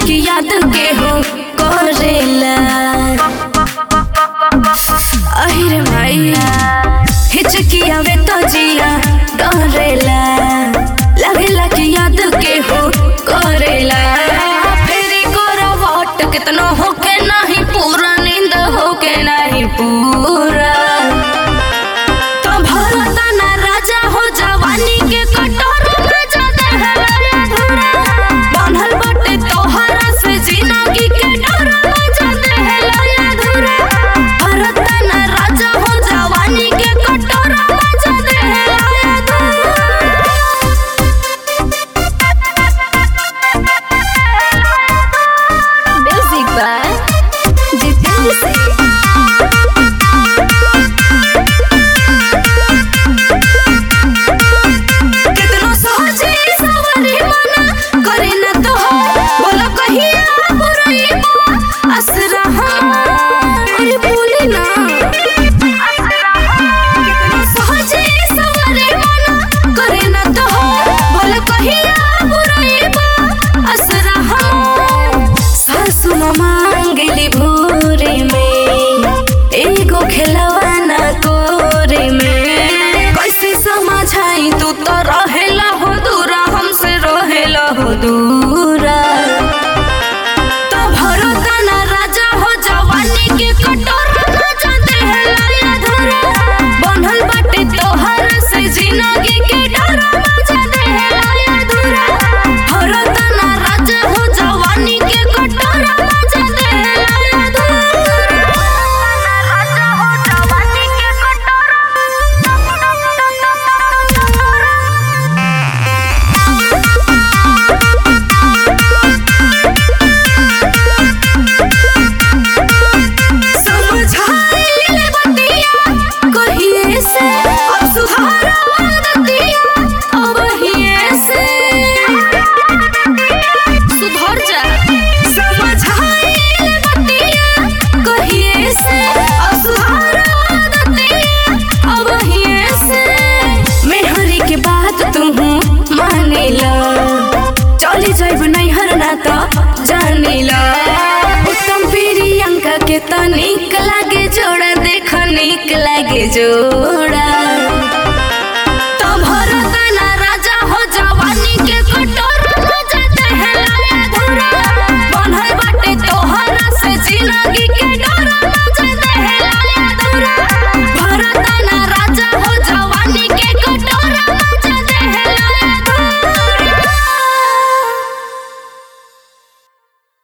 की याद के हो करेला अहिरे माई हिचकिया वे तो जिया डरेला लगेला की याद के हो करेला फेरी करवट कितनो होके नहीं पूरा नींद होके नहीं पूरा तो भरता ना राजा हो जवानी के कटोर राजा देहला अधूरा बांधल बाटे तोहरा से जिंदगी के डोर राजा देहला अधूरा भरता ना राजा हो जवानी के कटोर राजा देहला अधूरा म्यूजिक बाय जितेंद्र सिंह कितनो सोचे सवारी मना करे न तो बोलो कहिया बुराई बा असरा अरे बोली ना कितनो सोचे सवारी मना करे न तो बोलो कहिया बुराई बा असरा सासु मांगली भोरे में एगो खिलवाना कोरे में कैसे समझाई तू तो रहेला हो दूरा हमसे रहेला हो दूरा तो भरोसा ना राजा हो जवानी के कटोर राजा देहला अधूरा बनल बाटे तोहर से जिंदगी के डर राजा देहला अधूरा भरोसा ना राजा हो जवानी के कटोर राजा देहला अधूरा राजा हो जवानी के समझाइल बतिया कहिए से अब सुधारा दतिया अब हिए से सुधर जा समझाइल बतिया कहिए से अब सुधारा दतिया अब हिए से मेहरी के बात तू मानेला चली जाइब नैहर ना तो जानेला उत्तम प्रियंका के तो निक लागे जोड़ा देख निक लागे जोड़ा